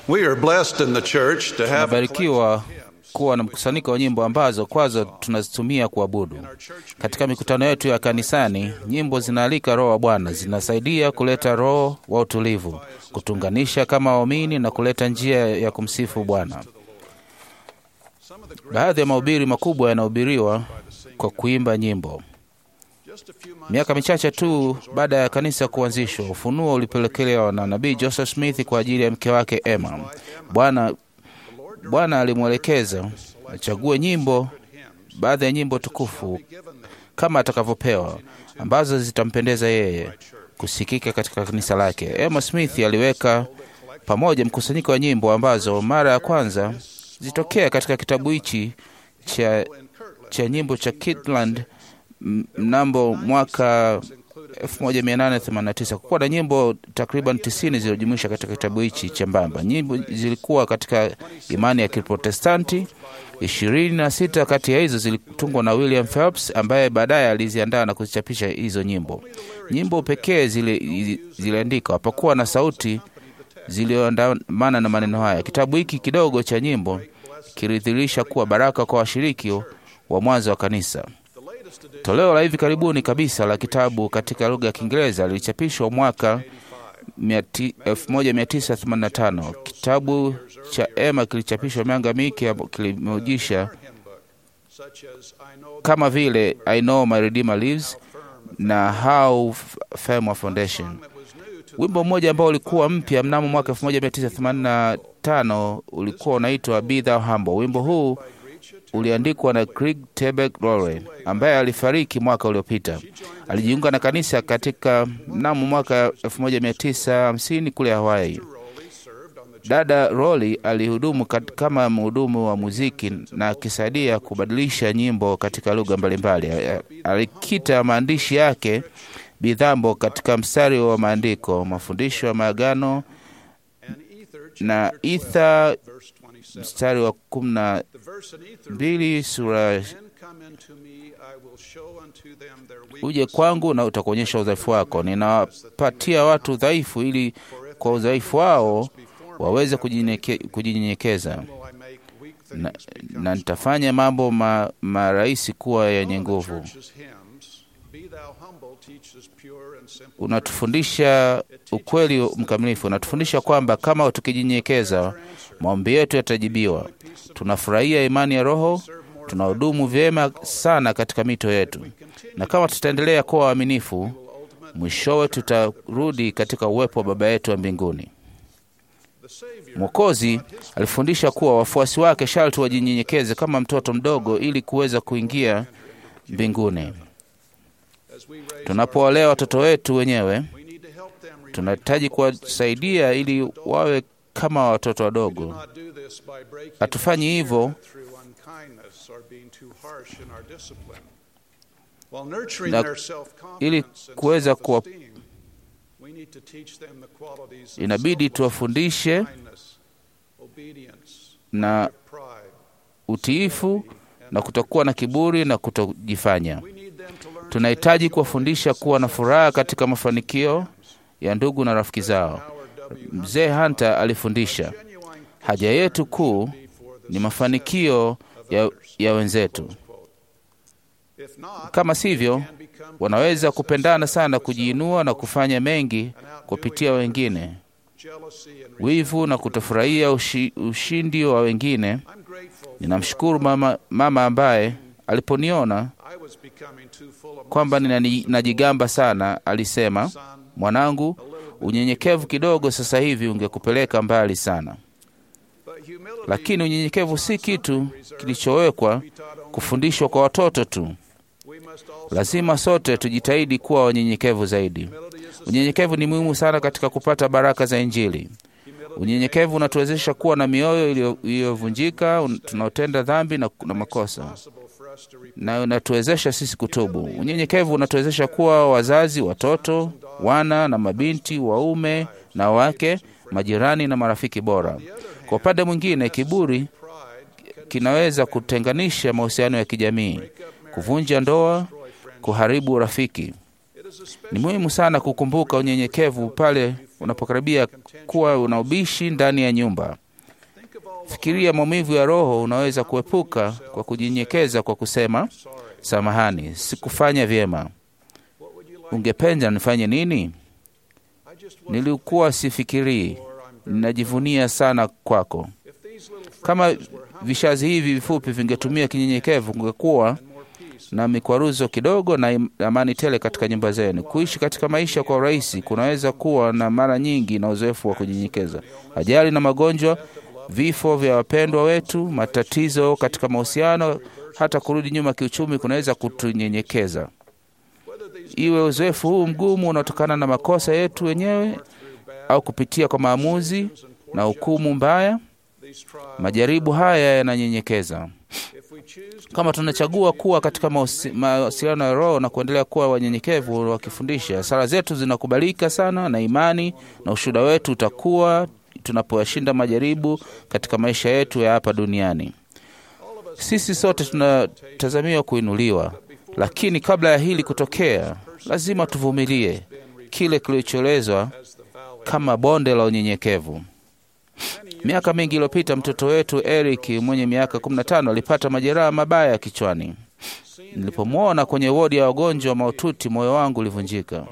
We are blessed in the church to have a Tumebarikiwa kuwa na mkusanyiko wa nyimbo ambazo kwazo tunazitumia kuabudu. Katika mikutano yetu ya kanisani, nyimbo zinaalika Roho wa Bwana, zinasaidia kuleta roho wa utulivu, kutunganisha kama waumini na kuleta njia ya kumsifu Bwana. Baadhi ya mahubiri makubwa yanahubiriwa kwa kuimba nyimbo. Miaka michache tu baada ya kanisa kuanzishwa, ufunuo ulipelekelewa na nabii Joseph Smith kwa ajili ya mke wake Emma. Bwana Bwana alimwelekeza achague nyimbo, baadhi ya nyimbo tukufu kama atakavyopewa, ambazo zitampendeza yeye kusikika katika kanisa lake. Emma Smith aliweka pamoja mkusanyiko wa nyimbo ambazo mara ya kwanza zitokea katika kitabu hichi cha, cha nyimbo cha Kirtland m- mnamo mwaka 1889 kukuwa na nyimbo takriban 90 zilizojumuisha katika kitabu hichi chembamba. Nyimbo zilikuwa katika imani ya Kiprotestanti. ishirini na sita kati ya hizo zilitungwa na William Phelps ambaye baadaye aliziandaa na kuzichapisha hizo nyimbo. Nyimbo pekee zile ziliandikwa, hapakuwa na sauti zilizoandamana na maneno haya. Kitabu hiki kidogo cha nyimbo kilidhihirisha kuwa baraka kwa washiriki wa mwanzo wa kanisa. Toleo la hivi karibuni kabisa la kitabu katika lugha ya Kiingereza lilichapishwa mwaka 1985. Kitabu cha Emma kilichapishwa miaka mingi, kilimujisha kama vile I Know My Redeemer Lives na How Firm Foundation. Wimbo mmoja ambao ulikuwa mpya mnamo mwaka 1985 ulikuwa unaitwa Be Thou Humble. Wimbo huu uliandikwa na Craig Tebek Lowry ambaye alifariki mwaka uliopita. Alijiunga na kanisa katika mnamo mwaka 1950 kule Hawaii. Dada Rowley alihudumu kat- kama mhudumu wa muziki na akisaidia kubadilisha nyimbo katika lugha mbalimbali. Alikita maandishi yake bidhambo katika mstari wa maandiko, mafundisho ya maagano na itha mstari wa kumi na mbili sura uje kwangu na utakuonyesha udhaifu wako. Ninawapatia watu udhaifu ili kwa udhaifu wao waweze kujinyeke- kujinyenyekeza na, na nitafanya mambo ma, marahisi kuwa yenye nguvu. Unatufundisha ukweli mkamilifu, unatufundisha kwamba kama tukijinyenyekeza maombi yetu yatajibiwa. Tunafurahia imani ya Roho, tunahudumu vyema sana katika mito yetu, na kama tutaendelea kuwa waaminifu, mwishowe tutarudi katika uwepo wa Baba yetu wa mbinguni. Mwokozi alifundisha kuwa wafuasi wake sharti wajinyenyekeze kama mtoto mdogo ili kuweza kuingia mbinguni. Tunapowalea watoto wetu wenyewe, tunahitaji kuwasaidia ili wawe kama watoto wadogo. Hatufanyi hivyo na ili kuweza kuwa inabidi tuwafundishe na utiifu na kutokuwa na kiburi na kutojifanya. Tunahitaji kuwafundisha kuwa na furaha katika mafanikio ya ndugu na rafiki zao. Mzee Hunter alifundisha, haja yetu kuu ni mafanikio ya, ya wenzetu. Kama sivyo, wanaweza kupendana sana, kujiinua na kufanya mengi kupitia wengine, wivu na kutofurahia ushi, ushindi wa wengine. Ninamshukuru mama, mama ambaye aliponiona kwamba ninajigamba sana, alisema, mwanangu, unyenyekevu kidogo sasa hivi ungekupeleka mbali sana. Lakini unyenyekevu si kitu kilichowekwa kufundishwa kwa watoto tu. Lazima sote tujitahidi kuwa wanyenyekevu zaidi. Unyenyekevu ni muhimu sana katika kupata baraka za Injili. Unyenyekevu unatuwezesha kuwa na mioyo iliyovunjika, tunaotenda dhambi na, na makosa na unatuwezesha sisi kutubu. Unyenyekevu unatuwezesha kuwa wazazi, watoto, wana na mabinti, waume na wake, majirani na marafiki bora. Kwa upande mwingine, kiburi kinaweza kutenganisha mahusiano ya kijamii, kuvunja ndoa, kuharibu urafiki. Ni muhimu sana kukumbuka unyenyekevu pale unapokaribia kuwa una ubishi ndani ya nyumba. Fikiria maumivu ya roho unaweza kuepuka kwa kujinyenyekeza kwa kusema, samahani, sikufanya vyema. Ungependa nifanye nini? Nilikuwa sifikirii, ninajivunia sana kwako. Kama vishazi hivi vifupi vingetumia kinyenyekevu, kungekuwa na mikwaruzo kidogo na im- amani tele katika nyumba zenu. Kuishi katika maisha kwa urahisi kunaweza kuwa na mara nyingi na uzoefu wa kunyenyekeza. Ajali na magonjwa, vifo vya wapendwa wetu, matatizo katika mahusiano, hata kurudi nyuma kiuchumi kunaweza kutunyenyekeza. Iwe uzoefu huu mgumu unaotokana na makosa yetu wenyewe au kupitia kwa maamuzi na hukumu mbaya, majaribu haya yananyenyekeza. Kama tunachagua kuwa katika mahusi- mawasiliano ya Roho na kuendelea kuwa wanyenyekevu wakifundisha, sala zetu zinakubalika sana na imani na ushuhuda wetu utakuwa tunapoyashinda majaribu katika maisha yetu ya hapa duniani. Sisi sote tunatazamiwa kuinuliwa, lakini kabla ya hili kutokea, lazima tuvumilie kile kilichoelezwa kama bonde la unyenyekevu. Miaka mingi iliyopita mtoto wetu Eric mwenye miaka 15 alipata majeraha mabaya kichwani. Nilipomwona kwenye wodi ya wagonjwa mahututi, moyo wangu ulivunjika.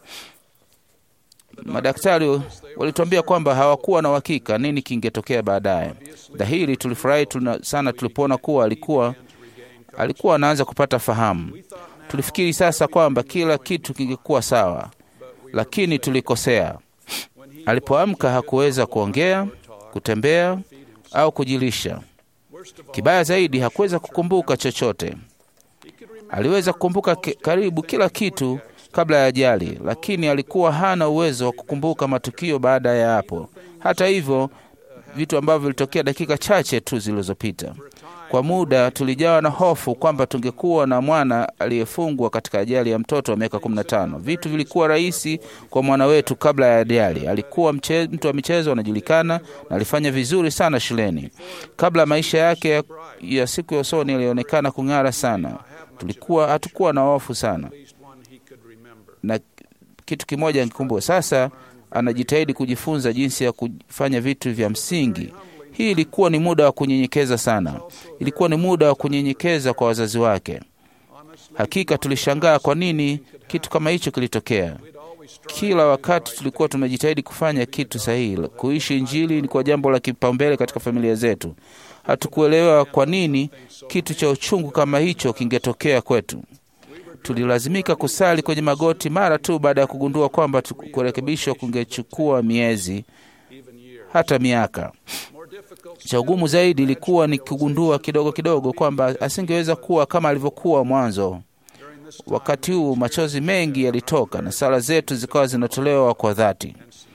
Madaktari walituambia kwamba hawakuwa na uhakika nini kingetokea baadaye. Dhahiri tulifurahi tuna, sana tulipoona kuwa alikuwa alikuwa anaanza kupata fahamu. Tulifikiri sasa kwamba kila kitu kingekuwa sawa, lakini tulikosea. Alipoamka hakuweza kuongea, kutembea au kujilisha. Kibaya zaidi, hakuweza kukumbuka chochote. Aliweza kukumbuka ki, karibu kila kitu kabla ya ajali, lakini alikuwa hana uwezo wa kukumbuka matukio baada ya hapo. Hata hivyo, vitu ambavyo vilitokea dakika chache tu zilizopita. Kwa muda tulijawa na hofu kwamba tungekuwa na mwana aliyefungwa katika ajali ya mtoto wa miaka 15. Vitu vilikuwa rahisi kwa mwana wetu kabla ya ajali. Alikuwa mche, mtu wa michezo anajulikana na alifanya vizuri sana shuleni. Kabla maisha yake ya, ya siku ya usoni yalionekana kung'ara sana. Tulikuwa hatukuwa na hofu sana, na kitu kimoja nikikumbuka sasa, anajitahidi kujifunza jinsi ya kufanya vitu vya msingi. Hii ilikuwa ni muda wa kunyenyekeza sana. Ilikuwa ni muda wa kunyenyekeza kwa wazazi wake. Hakika tulishangaa kwa nini kitu kama hicho kilitokea. Kila wakati tulikuwa tumejitahidi kufanya kitu sahihi. Kuishi Injili ni kwa jambo la kipaumbele katika familia zetu. Hatukuelewa kwa nini kitu cha uchungu kama hicho kingetokea kwetu. Tulilazimika kusali kwenye magoti mara tu baada ya kugundua kwamba kurekebishwa kungechukua miezi hata miaka. Cha ugumu zaidi ilikuwa ni kugundua kidogo kidogo kwamba asingeweza kuwa kama alivyokuwa mwanzo. Wakati huu machozi mengi yalitoka na sala zetu zikawa zinatolewa kwa dhati.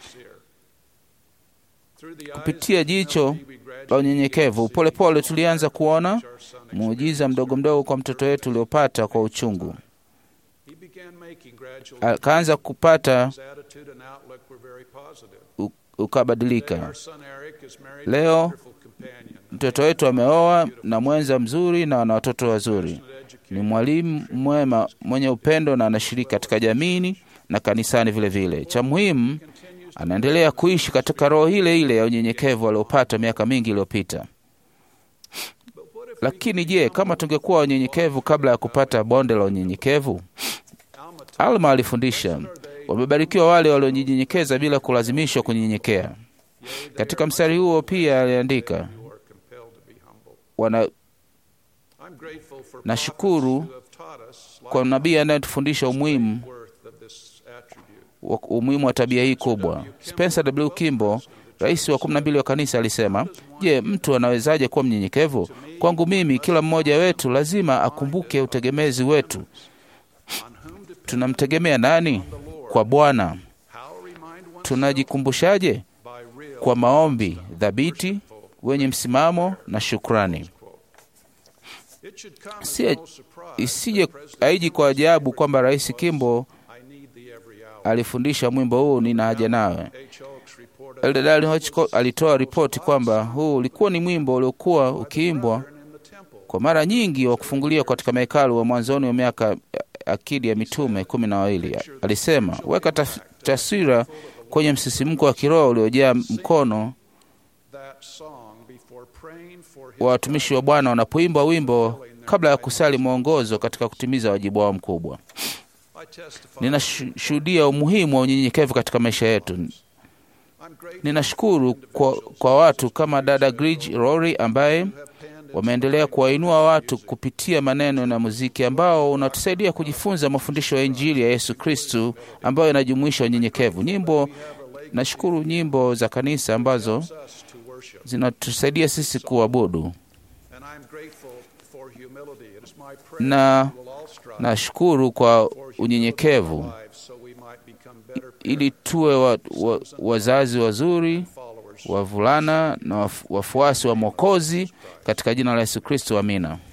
Kupitia jicho la unyenyekevu, polepole tulianza kuona muujiza mdogo mdogo kwa mtoto wetu uliopata kwa uchungu. Akaanza kupata ukabadilika. Leo mtoto wetu ameoa na mwenza mzuri na wana watoto wazuri. Ni mwalimu mwema mwenye upendo na anashiriki katika jamii na kanisani vile vile. Cha muhimu, anaendelea kuishi katika roho ile ile ya unyenyekevu aliopata miaka mingi iliyopita. Lakini je, kama tungekuwa wanyenyekevu kabla ya kupata bonde la unyenyekevu? Alma alifundisha, wamebarikiwa wale walionyenyekeza bila kulazimishwa kunyenyekea. Katika mstari huo pia aliandika, wana nashukuru kwa nabii anayetufundisha umuhimu umuhimu wa tabia hii kubwa. Spencer W. Kimball, rais wa kumi na mbili wa kanisa, alisema, je, mtu anawezaje kuwa mnyenyekevu? Kwangu mimi, kila mmoja wetu lazima akumbuke utegemezi wetu. Tunamtegemea nani? Kwa Bwana. Tunajikumbushaje? Kwa maombi thabiti, wenye msimamo na shukrani. Si, isije aiji kwa ajabu kwamba Rais Kimbo alifundisha mwimbo huu nina haja nawe. Eldadali Hitchcock alitoa ripoti kwamba huu ulikuwa ni mwimbo uliokuwa ukiimbwa kwa mara nyingi wa kufungulia katika mahekalu wa mwanzoni wa miaka akidi ya mitume kumi na wawili. Alisema, weka taswira kwenye msisimko wa kiroho uliojaa mkono wa watumishi wa Bwana wanapoimba wimbo kabla ya kusali mwongozo katika kutimiza wajibu wao mkubwa. Ninashuhudia umuhimu wa unyenyekevu katika maisha yetu. Ninashukuru kwa, kwa watu kama dada Gridge Rory ambaye wameendelea kuwainua watu kupitia maneno na muziki ambao unatusaidia kujifunza mafundisho ya Injili ya Yesu Kristu ambayo inajumuisha unyenyekevu. Nyimbo, nashukuru nyimbo za kanisa ambazo zinatusaidia sisi kuabudu na nashukuru kwa unyenyekevu ili tuwe wa, wa, wazazi wazuri wavulana na wafuasi wa Mwokozi katika jina la Yesu Kristo, amina.